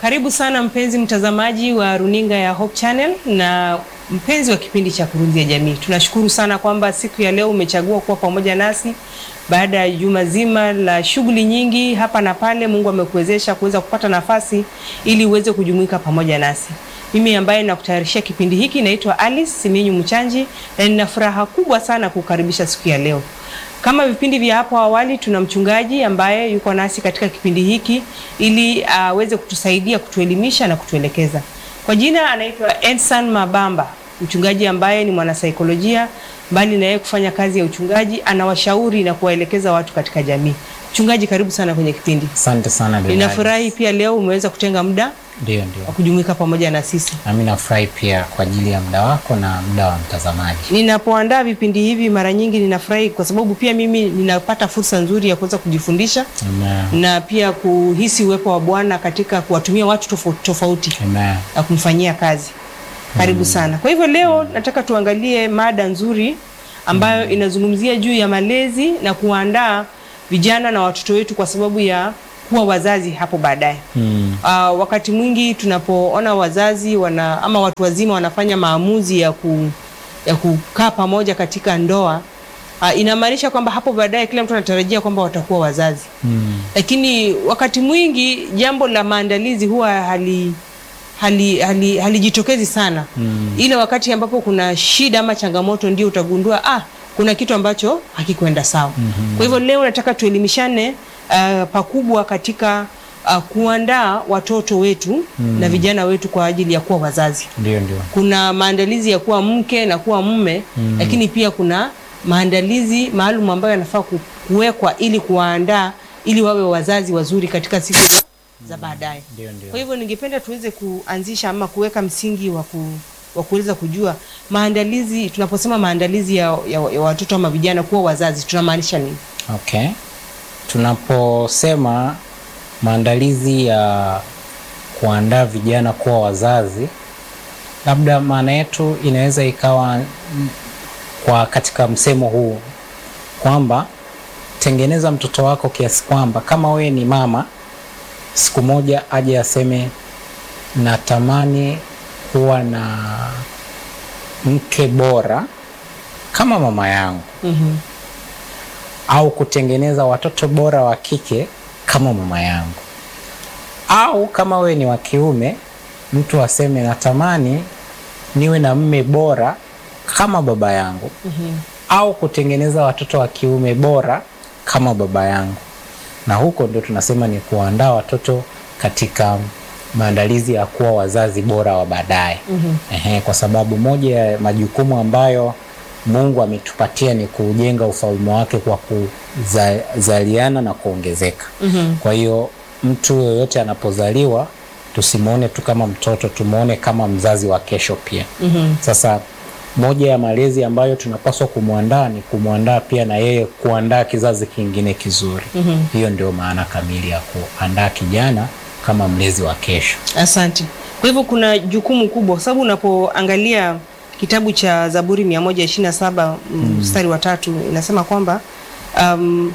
Karibu sana mpenzi mtazamaji wa runinga ya Hope Channel na mpenzi wa kipindi cha Kurunzi ya Jamii. Tunashukuru sana kwamba siku ya leo umechagua kuwa pamoja nasi baada ya juma zima la shughuli nyingi hapa na pale. Mungu amekuwezesha kuweza kupata nafasi ili uweze kujumuika pamoja nasi. Mimi ambaye nakutayarishia kipindi hiki naitwa Alice Siminyu Mchanji na nina furaha kubwa sana kukaribisha siku ya leo. Kama vipindi vya hapo awali, tuna mchungaji ambaye yuko nasi katika kipindi hiki ili aweze uh, kutusaidia kutuelimisha na kutuelekeza. Kwa jina anaitwa Edson Mabamba, mchungaji ambaye ni mwanasaikolojia. Mbali na yeye kufanya kazi ya uchungaji, anawashauri na kuwaelekeza watu katika jamii. Mchungaji, karibu sana kwenye kipindi. Asante sana Dada Ninafurahi Alice. pia leo umeweza kutenga muda Ndio, ndio. wa kujumuika pamoja na sisi. Nami nafurahi pia kwa ajili ya muda wako na muda wa mtazamaji. Ninapoandaa vipindi hivi mara nyingi ninafurahi kwa sababu pia mimi ninapata fursa nzuri ya kuweza kujifundisha Amen. na pia kuhisi uwepo wa Bwana katika kuwatumia watu tofauti tofauti Amen. na kumfanyia kazi. Karibu sana. Kwa hivyo leo nataka tuangalie mada nzuri ambayo inazungumzia juu ya malezi na kuandaa vijana na watoto wetu kwa sababu ya kuwa wazazi hapo baadaye. Mm. Uh, wakati mwingi tunapoona wazazi wana ama watu wazima wanafanya maamuzi ya, ku, ya kukaa pamoja katika ndoa uh, inamaanisha kwamba hapo baadaye kila mtu anatarajia kwamba watakuwa wazazi Mm. lakini wakati mwingi jambo la maandalizi huwa hali hali hali halijitokezi sana Mm. ile wakati ambapo kuna shida ama changamoto ndio utagundua ah, kuna kitu ambacho hakikwenda sawa. Mhm. Kwa hivyo leo nataka tuelimishane uh, pakubwa katika uh, kuandaa watoto wetu na vijana wetu kwa ajili ya kuwa wazazi. Ndio, ndio. Kuna maandalizi ya kuwa mke na kuwa mume Mm. lakini pia kuna maandalizi maalum ambayo yanafaa ku- kuwekwa ili kuwaandaa ili wawe wazazi wazuri katika siku za, za baadaye. Ndio, ndio. Kwa hivyo ningependa tuweze kuanzisha ama kuweka msingi wa ku, wa kuweza kujua maandalizi. Tunaposema maandalizi ya, ya, ya watoto ama vijana kuwa wazazi tunamaanisha nini? Okay. Tunaposema maandalizi ya kuandaa vijana kuwa wazazi, labda maana yetu inaweza ikawa mm, kwa katika msemo huu kwamba tengeneza mtoto wako kiasi kwamba kama wewe ni mama, siku moja aje aseme natamani kuwa na mke bora kama mama yangu mm au kutengeneza watoto bora wa kike kama mama yangu, au kama wewe ni wa kiume, mtu aseme natamani niwe na mme bora kama baba yangu, au kutengeneza watoto wa kiume bora kama baba yangu. Na huko ndio tunasema ni kuandaa watoto katika maandalizi ya kuwa wazazi bora wa baadaye. Ehe, kwa sababu moja ya majukumu ambayo Mungu ametupatia ni kujenga ufalme wake kwa kuzaliana na kuongezeka. Kwa hiyo mtu yoyote anapozaliwa tusimwone tu kama mtoto, tumwone kama mzazi wa kesho pia. Sasa moja ya malezi ambayo tunapaswa kumwandaa ni kumwandaa pia na yeye kuandaa kizazi kingine kizuri. Hiyo ndio maana kamili ya kuandaa kijana kama mlezi wa kesho. Asante. Kwa hivyo kuna jukumu kubwa, kwa sababu unapoangalia kitabu cha Zaburi 127 mstari wa tatu inasema kwamba um,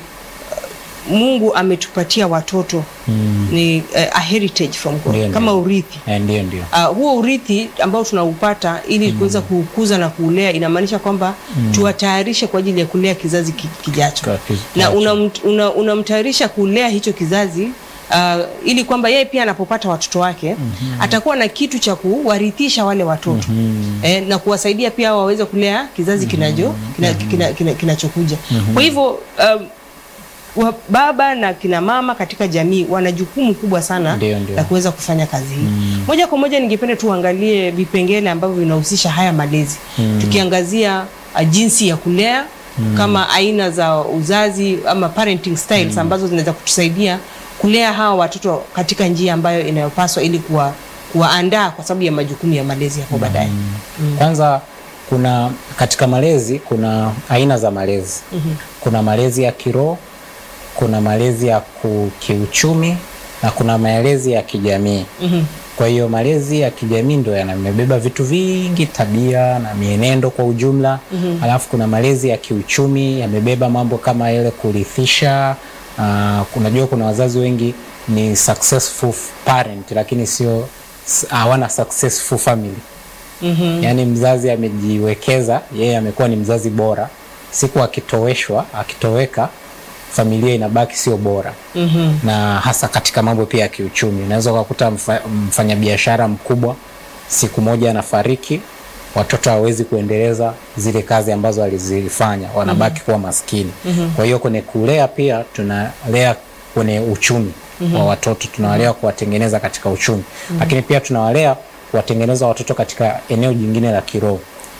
Mungu ametupatia watoto Mm. ni uh, a heritage from God Ndio, kama ndio. urithi Eh, Ndio, ndio. Uh, huo urithi ambao tunaupata ili kuweza kukuza na kuulea inamaanisha kwamba tuwatayarishe kwa ajili ya kulea kizazi ki- kijacho Kwa kizazi na kijacho. unamtayarisha una, unamtayarisha kulea hicho kizazi uh, ili kwamba yeye pia anapopata watoto wake atakuwa na kitu cha kuwarithisha wale watoto eh, na kuwasaidia pia waweze kulea kizazi kinacho kina, kina, kina, kinachokuja kwa hivyo um, wa baba na kina mama katika jamii wana jukumu kubwa sana Ndio, ndio. la kuweza kufanya kazi hii. Moja kwa moja ningependa tuangalie vipengele ambavyo vinahusisha haya malezi. Tukiangazia uh, jinsi ya kulea kama aina za uzazi ama parenting styles ambazo zinaweza kutusaidia kulea hawa watoto katika njia ambayo inayopaswa ili kuwa kuwaandaa kwa sababu ya majukumu ya malezi hapo baadaye. Kwanza kuna katika malezi kuna aina za malezi. Kuna malezi ya kiroho, kuna malezi ya ku- kiuchumi na kuna malezi ya kijamii. Mhm. Kwa hiyo malezi ya kijamii ndo yanamebeba vitu vingi, tabia na mienendo kwa ujumla. Alafu kuna malezi ya kiuchumi yamebeba mambo kama ile kurithisha. Uh, unajua kuna wazazi wengi ni successful parent lakini sio hawana successful family Mhm. yaani mzazi amejiwekeza yeye amekuwa ni mzazi bora siku akitoweshwa akitoweka familia inabaki sio bora Mhm. na hasa katika mambo pia ya kiuchumi unaweza ukakuta mfa, mfanyabiashara mkubwa siku moja anafariki watoto hawezi kuendeleza zile kazi ambazo alizifanya wanabaki kuwa maskini kwa hiyo kwenye kulea pia tunalea kwenye uchumi wa watoto tunawalea kuwatengeneza katika uchumi lakini pia tunawalea kuwatengeneza watoto katika eneo jingine la kiroho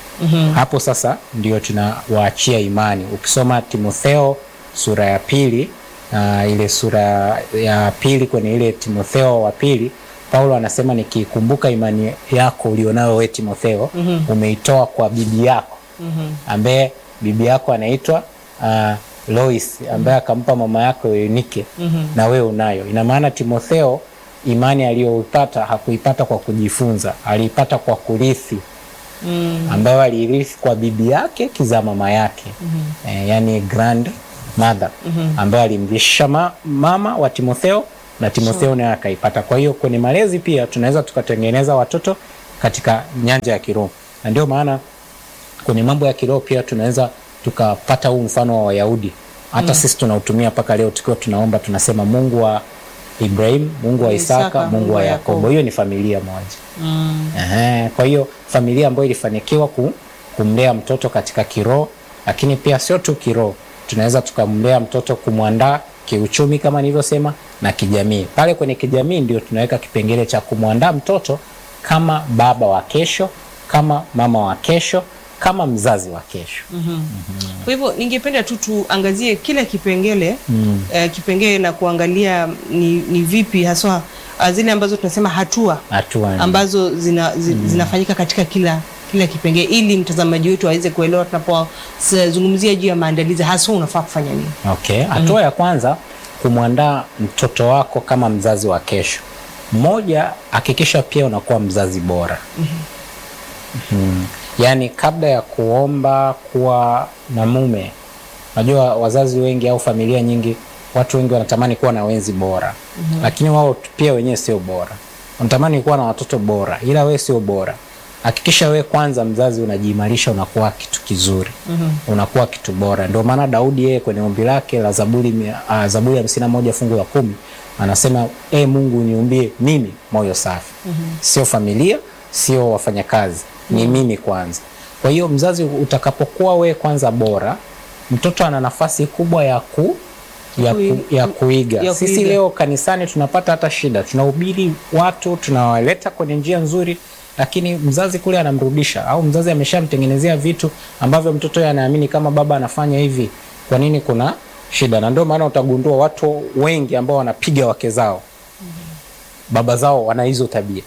hapo sasa ndio tunawaachia imani ukisoma timotheo sura ya pili uh, ile sura ya pili kwenye ile timotheo wa pili paulo anasema nikikumbuka imani yako ulionayo we timotheo mm-hmm. umeitoa kwa bibi yako mm-hmm. ambaye bibi yako anaitwa uh, lois ambaye akampa mama yako eunike mm-hmm. na wewe unayo ina maana timotheo imani aliyoipata hakuipata kwa kujifunza aliipata kwa kurithi Mm. ambayo aliirithi kwa bibi yake kizaa mama yake mm-hmm. e, yani grand mother mm-hmm. ambayo alimrishisha ma, mama wa timotheo na timotheo naye akaipata kwa hiyo kwenye malezi pia tunaweza tukatengeneza watoto katika nyanja ya kiroho na ndio maana kwenye mambo ya kiroho pia tunaweza tukapata huu mfano wa wayahudi hata mm. sisi tunautumia mpaka leo tukiwa tunaomba tunasema mungu wa ibrahim mungu wa isaka, Isaka, mungu wa yakobo hiyo ni familia moja Mm. Ehe, kwa hiyo familia ambayo ilifanikiwa ku, kumlea mtoto katika kiroho, lakini pia sio tu kiroho, tunaweza tukamlea mtoto kumwandaa kiuchumi kama nilivyosema na kijamii. Pale kwenye kijamii ndio tunaweka kipengele cha kumwandaa mtoto kama baba wa kesho, kama mama wa kesho, kama mzazi wa kesho. Kwa hivyo ningependa tu tuangazie kila kipengele mm. eh, kipengele na kuangalia ni, ni vipi haswa ah, zile ambazo tunasema hatua Hatua ni- ambazo zina, zi, zinafanyika katika kila kila kipengele ili mtazamaji wetu aweze kuelewa tunapozungumzia juu ya maandalizi haswa unafaa kufanya nini. Okay. Hatua ya kwanza kumwandaa mtoto wako kama mzazi wa kesho. Moja, hakikisha pia unakuwa mzazi bora. mm Yaani kabla ya kuomba kuwa na mume, unajua wazazi wengi au familia nyingi, watu wengi wanatamani kuwa na wenzi bora mm lakini wao pia wenyewe sio bora. Wanatamani kuwa na watoto bora, ila wewe sio bora. Hakikisha wewe kwanza mzazi unajiimarisha, unakuwa kitu kizuri mm-hmm. unakuwa kitu bora. Ndio maana Daudi yeye kwenye ombi lake la Zaburi mia- ah, Zaburi hamsini na moja fungu la kumi anasema e Mungu niumbie mimi moyo safi mm-hmm. sio familia, sio wafanyakazi, ni mimi kwanza. Kwa hiyo mzazi, utakapokuwa wewe kwanza bora, mtoto ana nafasi kubwa ya ku ya, ku, Kui- ya kuiga. ya Sisi kuiga. leo kanisani tunapata hata shida, tunahubiri watu, tunawaleta kwenye njia nzuri, lakini mzazi kule anamrudisha, au mzazi ameshamtengenezea vitu ambavyo mtoto yeye anaamini kama baba anafanya hivi, kwa nini kuna shida? Na ndio maana utagundua watu wengi ambao wanapiga wake zao, baba zao wana hizo tabia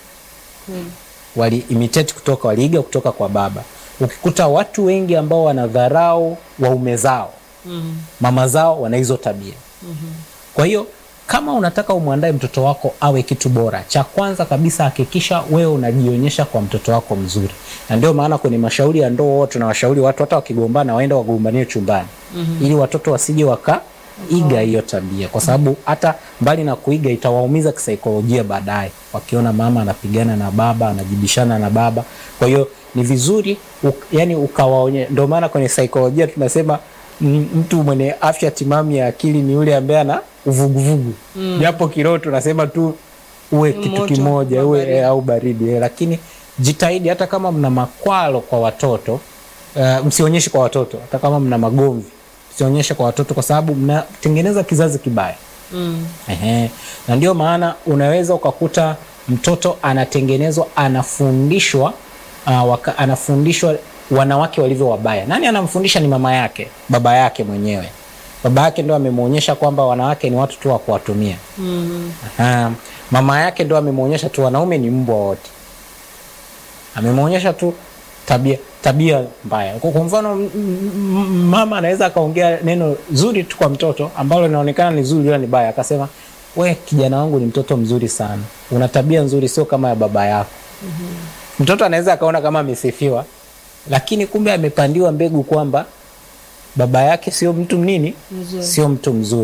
wali imitate kutoka waliiga kutoka kwa baba. Ukikuta watu wengi ambao wanadharau waume zao mama zao wana hizo tabia kwa hiyo kama unataka umwandae mtoto wako awe kitu bora, cha kwanza kabisa hakikisha wewe unajionyesha kwa mtoto wako mzuri, na ndio maana kwenye mashauri ya ndoa huwa tunawashauri watu hata wakigombana waende wagombanie chumbani ili watoto wasije wakaiga hiyo tabia, kwa sababu hata mbali na kuiga itawaumiza kisaikolojia baadaye, wakiona mama anapigana na baba anajibishana na baba. Kwa hiyo ni vizuri u, yani ukawaonye. Ndio maana kwenye saikolojia tunasema m- mtu mwenye afya timamu ya akili ni yule ambaye ana uvuguvugu japo kiroho tunasema tu uwe kitu Moto, kimoja uwe baridi. eh, au baridi eh, lakini jitahidi hata kama mna makwalo kwa watoto uh, msionyeshe kwa watoto hata kama mna magomvi msionyeshe kwa watoto kwa sababu mnatengeneza kizazi kibaya Mm. Ehe. Na ndio maana unaweza ukakuta mtoto anatengenezwa anafundishwa uh, waka, anafundishwa wanawake walivyo wabaya. Nani anamfundisha? Ni mama yake, baba yake mwenyewe. Baba yake ndo amemwonyesha kwamba wanawake ni watu tu wa kuwatumia. Mm. Aha. Mama yake ndo amemwonyesha tu wanaume ni mbwa wote, amemwonyesha tu tabia tabia mbaya. Kwa kwa mfano, m- m- mama anaweza akaongea neno zuri tu kwa mtoto ambalo linaonekana ni zuri, ila ni baya, akasema we, kijana wangu ni mtoto mzuri sana, una tabia nzuri, sio kama ya baba yako. Mtoto anaweza akaona kama amesifiwa, lakini kumbe amepandiwa mbegu kwamba baba yake sio mtu nini, Mzuri. sio mtu mzuri.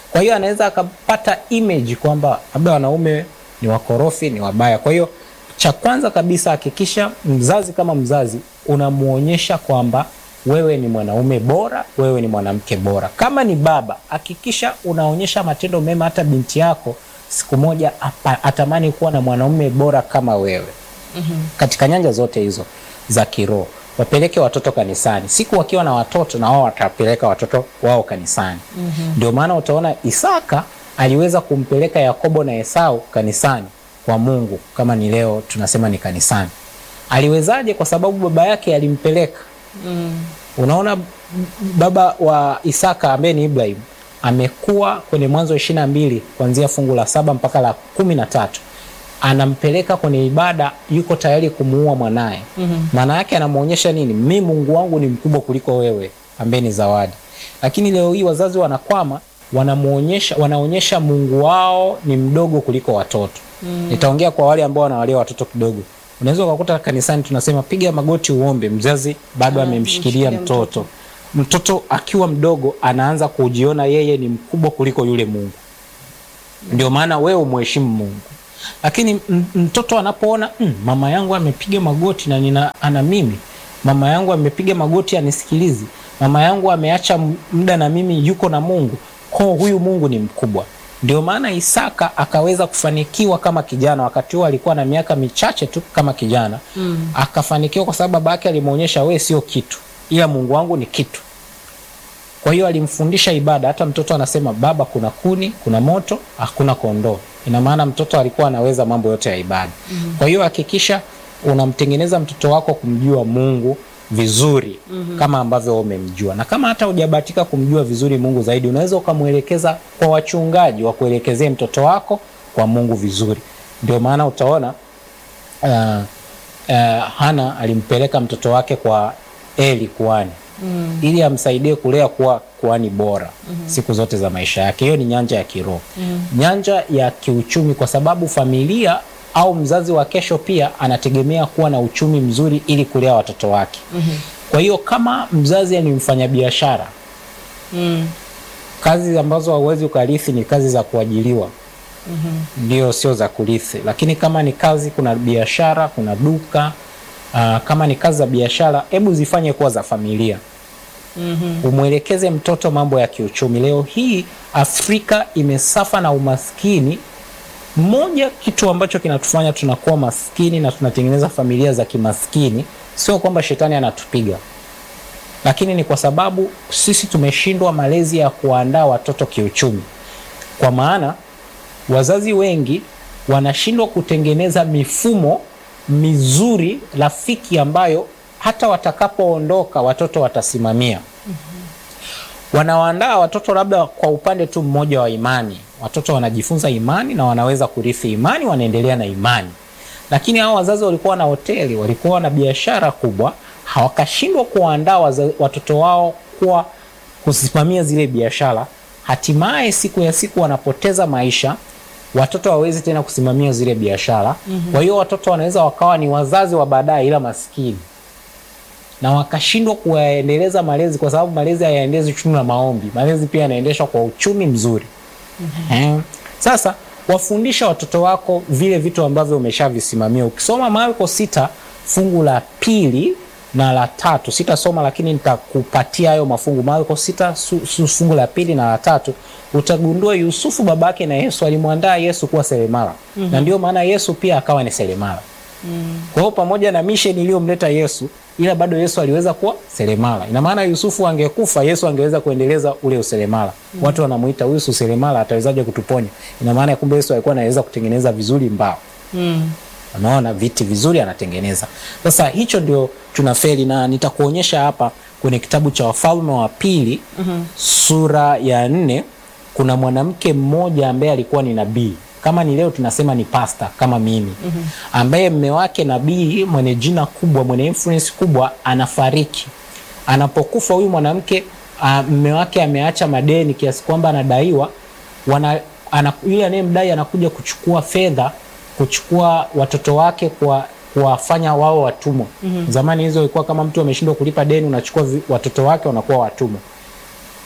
Kwa hiyo anaweza akapata image kwamba labda wanaume ni wakorofi, ni wabaya. Kwa hiyo cha kwanza kabisa, hakikisha mzazi kama mzazi unamuonyesha kwamba wewe ni mwanaume bora, wewe ni mwanamke bora. Kama ni baba, hakikisha unaonyesha matendo mema, hata binti yako siku moja apa- atamani kuwa na mwanaume bora kama wewe katika nyanja zote hizo za kiroho. Wapeleke watoto kanisani, siku wakiwa na watoto na wao watapeleka watoto wao kanisani. Ndio maana utaona Isaka aliweza kumpeleka Yakobo na Esau kanisani kwa Mungu, kama ni leo tunasema ni kanisani. Aliwezaje? Kwa sababu baba yake alimpeleka. Unaona, b- baba wa Isaka ambaye ni Ibrahim amekuwa kwenye Mwanzo ishirini na mbili kuanzia fungu la saba mpaka la kumi na tatu anampeleka kwenye ibada, yuko tayari kumuua mwanaye. Maana yake anamwonyesha nini? Mi Mungu wangu ni mkubwa kuliko wewe ambaye ni zawadi. Lakini leo hii wazazi wanakwama, wanamuonyesha wanaonyesha Mungu wao ni mdogo kuliko watoto. Nitaongea kwa wale ambao wanawalea watoto kidogo. Unaweza ukakuta kanisani tunasema piga magoti uombe, mzazi bado amemshikilia amemshikilia mtoto. Mtoto akiwa mdogo anaanza kujiona yeye ni mkubwa kuliko yule Mungu. Ndio maana wewe umheshimu Mungu. Lakini m- mtoto anapoona mm, mama yangu amepiga magoti na nina ana mimi, mama yangu amepiga magoti anisikilizi, mama yangu ameacha m- muda na mimi yuko na Mungu, kwa huyu Mungu ni mkubwa. Ndio maana Isaka akaweza kufanikiwa kama kijana, wakati huo alikuwa na miaka michache tu kama kijana mm. Akafanikiwa kwa sababu baba yake alimwonyesha, wewe sio kitu, ila Mungu wangu ni kitu. Kwa hiyo alimfundisha ibada. Hata mtoto anasema baba, kuna kuni, kuna moto, hakuna kondoo. Ina maana mtoto alikuwa anaweza mambo yote ya ibada. Kwa hiyo hakikisha unamtengeneza mtoto wako kumjua Mungu vizuri kama ambavyo wewe umemjua, na kama hata hujabahatika kumjua vizuri Mungu zaidi, unaweza ukamwelekeza kwa wachungaji wa kuelekezea mtoto wako kwa Mungu vizuri. Ndio maana utaona uh, uh, Hana alimpeleka mtoto wake kwa Eli kuhani mm. ili amsaidie kulea kuwa kuhani bora mm -hmm. siku zote za maisha yake. Hiyo ni nyanja ya kiroho mm. nyanja ya kiuchumi, kwa sababu familia au mzazi wa kesho pia anategemea kuwa na uchumi mzuri ili kulea watoto wake mm -hmm. kwa hiyo kama mzazi ni mfanyabiashara Mm. kazi ambazo hauwezi ukarithi ni kazi za kuajiliwa Mhm. ndio sio za kurithi. Lakini kama ni kazi, kuna biashara, kuna duka aa, kama ni kazi za biashara, hebu zifanye kuwa za familia. Mhm. Umwelekeze mtoto mambo ya kiuchumi. Leo hii Afrika imesafa na umaskini. Moja kitu ambacho kinatufanya tunakuwa maskini na tunatengeneza familia za kimaskini, sio kwamba shetani anatupiga, lakini ni kwa sababu sisi tumeshindwa malezi ya kuandaa watoto kiuchumi, kwa maana wazazi wengi wanashindwa kutengeneza mifumo mizuri rafiki ambayo hata watakapoondoka watoto watasimamia. Wanawaandaa watoto labda kwa upande tu mmoja wa imani. Watoto wanajifunza imani na wanaweza kurithi imani, wanaendelea na imani. Lakini hao wazazi walikuwa na hoteli, walikuwa na biashara kubwa, hawakashindwa kuwaandaa waza- watoto wao kuwa kusimamia zile biashara. Hatimaye siku ya siku wanapoteza maisha, watoto hawawezi tena kusimamia zile biashara. Kwa hiyo watoto wanaweza wakawa ni wazazi wa baadaye, ila maskini na wakashindwa kuyaendeleza malezi, kwa sababu malezi hayaendezi uchumi na maombi. Malezi pia yanaendeshwa kwa uchumi mzuri. Eh, Sasa wafundisha watoto wako vile vitu ambavyo umeshavisimamia. Ukisoma Marko sita fungu la pili na la tatu, sitasoma lakini nitakupatia hayo mafungu. Marko sita su, su, fungu la pili na la tatu, utagundua Yusufu babake na Yesu alimwandaa Yesu kuwa seremala na ndio maana Yesu pia akawa ni seremala. Kwa hiyo pamoja na misheni iliyomleta Yesu, ila bado Yesu aliweza kuwa seremala. Ina maana Yusufu angekufa, Yesu angeweza kuendeleza ule useremala. Watu wanamuita huyu si seremala, atawezaje kutuponya? Ina maana kumbe Yesu alikuwa anaweza kutengeneza vizuri mbao. Mm. Unaona viti vizuri anatengeneza. Sasa hicho ndio tunafeli, na nitakuonyesha hapa kwenye kitabu cha Wafalme wa Pili sura ya nne. Kuna mwanamke mmoja ambaye alikuwa ni nabii, kama ni leo tunasema ni pasta kama mimi, ambaye mme wake nabii mwenye jina kubwa, mwenye influence kubwa, anafariki. Anapokufa huyu mwanamke, ah, mme wake ameacha madeni kiasi kwamba anadaiwa wana, ana, yule anayemdai anakuja kuchukua fedha kuchukua watoto wake kwa kuwafanya wao watumwa. Zamani hizo ilikuwa kama mtu ameshindwa kulipa deni, unachukua vi- watoto wake wanakuwa watumwa.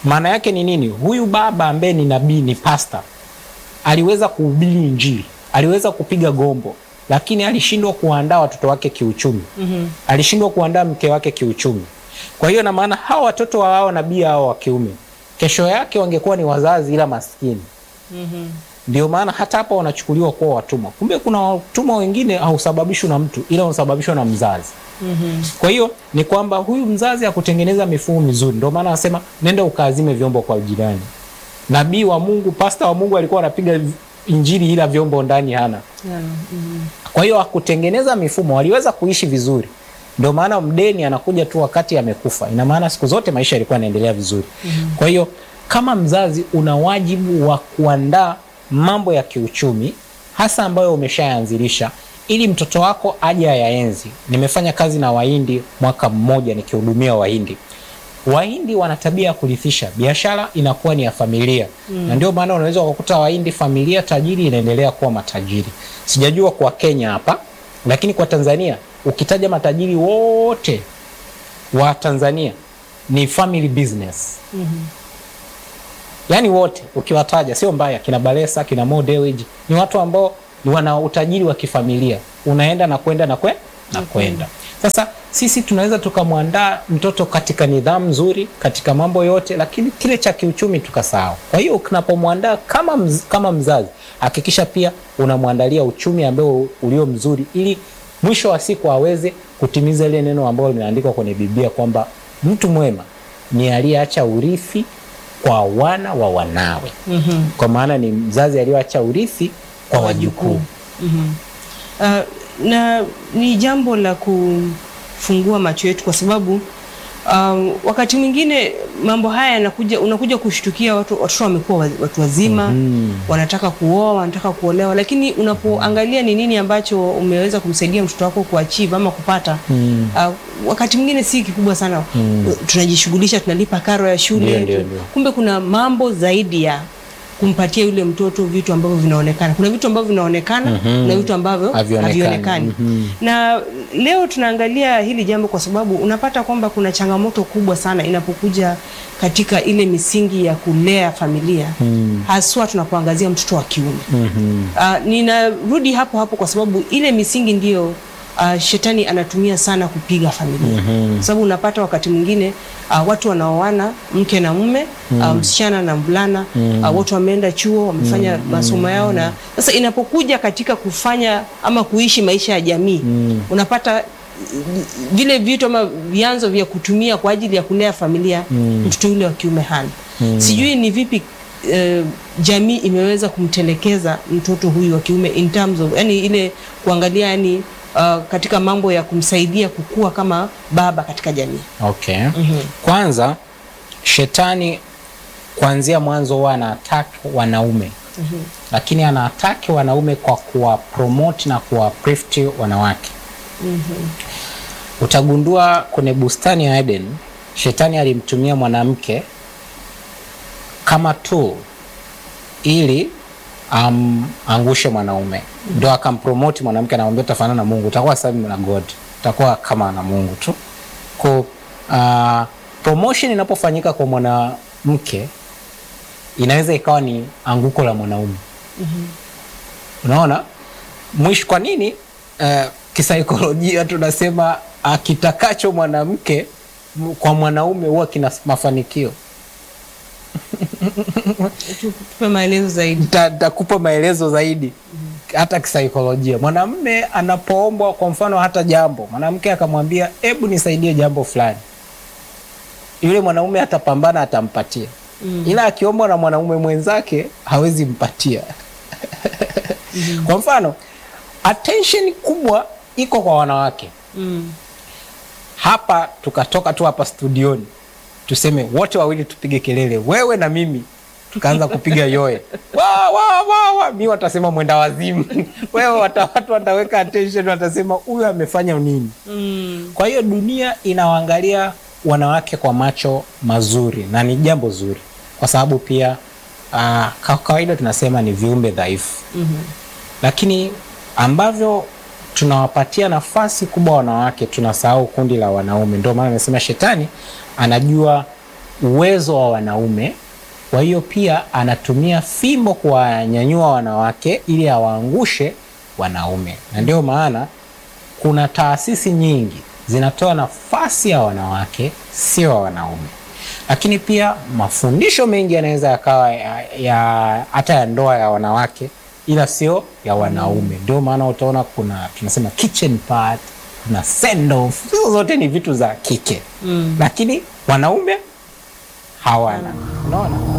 Maana yake ni nini? Huyu baba ambaye ni nabii, ni pasta, aliweza kuhubiri Injili, aliweza kupiga gombo, lakini alishindwa kuandaa watoto wake kiuchumi. Mhm. Alishindwa kuandaa mke wake kiuchumi. Kwa hiyo na maana hawa watoto wa hao nabii hao wa kiume, kesho yake wangekuwa ni wazazi ila maskini. Mhm. Ndio maana hata hapa wanachukuliwa kuwa watumwa. Kumbe kuna watumwa wengine hausababishwa na mtu, ila unasababishwa na mzazi. Mhm. Kwa hiyo ni kwamba huyu mzazi hakutengeneza mifumo mizuri, ndio maana anasema nenda ukaazime vyombo kwa jirani. Nabii wa Mungu, pasta wa Mungu alikuwa anapiga injili ila vyombo ndani hana. Yeah. Mhm. Kwa hiyo hakutengeneza mifumo, waliweza kuishi vizuri. Ndio maana mdeni anakuja tu wakati amekufa. Ina maana siku zote maisha yalikuwa yanaendelea vizuri. Kwa hiyo kama mzazi una wajibu wa kuandaa mambo ya kiuchumi hasa ambayo umeshayaanzilisha ili mtoto wako aje ayaenzi. Nimefanya kazi na Wahindi mwaka mmoja nikihudumia Wahindi. Wahindi wana tabia ya kurithisha, biashara inakuwa ni ya familia na ndio maana unaweza ukakuta Wahindi familia tajiri inaendelea kuwa matajiri. Sijajua kwa Kenya hapa, lakini kwa Tanzania ukitaja matajiri wote wa Tanzania ni family business yaani wote ukiwataja sio mbaya, kina Balesa kina Mo Dewji ni watu ambao ni wana utajiri wa kifamilia, unaenda na kwenda na kwe, na kwenda. Sasa sisi tunaweza tukamwandaa mtoto katika nidhamu nzuri katika mambo yote, lakini kile cha kiuchumi tukasahau. Kwa hiyo unapomwandaa kama, mz, kama mzazi hakikisha pia unamwandalia uchumi ambao ulio mzuri, ili mwisho wa siku aweze kutimiza ile neno ambalo limeandikwa kwenye Biblia kwamba mtu mwema ni aliyeacha urithi kwa wana wa wanawe. Mhm. Kwa maana ni mzazi aliyoacha urithi kwa wajukuu. Mhm. Uh, na ni jambo la kufungua macho yetu kwa sababu um, wakati mwingine mambo haya yanakuja, unakuja kushtukia watu watoto wamekuwa wa- watu wazima wanataka kuoa, wanataka kuolewa, lakini unapoangalia ni nini ambacho umeweza kumsaidia mtoto wako kuachieve ama kupata Mm. uh, wakati mwingine si kikubwa sana tunajishughulisha, tunalipa karo ya shule Ndio, ndio, ndio. kumbe kuna mambo zaidi ya kumpatia yule mtoto vitu ambavyo vinaonekana. Kuna vitu ambavyo vinaonekana na vitu ambavyo Havionekani. havionekani. Mhm. Na leo tunaangalia hili jambo kwa sababu unapata kwamba kuna changamoto kubwa sana inapokuja katika ile misingi ya kulea familia Mm. haswa tunapoangazia mtoto wa kiume. Mhm. Uh, ninarudi hapo hapo kwa sababu ile misingi ndiyo uh, shetani anatumia sana kupiga familia Mhm. sababu unapata wakati mwingine uh, watu wanaoana mke na mume uh, msichana na mvulana uh, wote wameenda chuo wamefanya masomo yao, na sasa inapokuja katika kufanya ama kuishi maisha ya jamii unapata uh, vile vitu ama vyanzo vya kutumia kwa ajili ya kulea familia mtoto yule wa kiume hana. Sijui ni vipi eh, jamii imeweza kumtelekeza mtoto huyu wa kiume in terms of yani ile kuangalia yani uh, katika mambo ya kumsaidia kukua kama baba katika jamii. Okay. Kwanza shetani kuanzia mwanzo huwa anaataki wanaume lakini anaataki wanaume kwa kuwa promote na kuwa uplift wanawake. Utagundua kwenye bustani ya Eden, shetani alimtumia mwanamke kama tool ili amangushe mwanaume, ndo akampromoti mwanamke, anamwambia utafanana na Mungu, utakuwa same na God, utakuwa kama na Mungu tu. Kwa uh, promotion inapofanyika kwa mwanamke inaweza ikawa ni anguko la mwanaume. Unaona mwisho, kwa nini uh, kisaikolojia tunasema akitakacho mwanamke m- kwa mwanaume huwa kina mafanikio. Tupe maelezo zaidi. Nita- Nitakupa maelezo zaidi hata kisaikolojia. Mwanamume anapoombwa kwa mfano hata jambo, mwanamke akamwambia hebu nisaidie jambo fulani, yule mwanaume atapambana, atampatia ila akiombwa na mwanaume mwenzake hawezi mpatia. Kwa mfano attention kubwa iko kwa wanawake Mm. hapa, tukatoka tu hapa studioni tuseme wote wawili tupige kelele, wewe na mimi, tukaanza kupiga yoe wa, wa, wa, wa. Mi watasema mwenda wazimu wewe wata, watu wataweka attention, watasema huyu amefanya nini? Mm. Kwa hiyo dunia inawaangalia wanawake kwa macho mazuri na ni jambo zuri, kwa sababu pia uh, kwa kawaida tunasema ni viumbe dhaifu Mhm. lakini ambavyo tunawapatia nafasi kubwa wanawake, tunasahau kundi la wanaume. Ndio maana amesema shetani anajua uwezo wa wanaume. Kwa hiyo pia anatumia fimbo kuwanyanyua wanawake ili awaangushe wanaume, na ndio maana kuna taasisi nyingi zinatoa nafasi ya wanawake, sio wa wanaume. Lakini pia mafundisho mengi yanaweza yakawa ya, ya, hata ya ndoa ya wanawake ila sio ya wanaume. Ndio maana utaona kuna tunasema kitchen part, kuna send off, hizo zote ni vitu za kike Mm. lakini wanaume hawana. Unaona?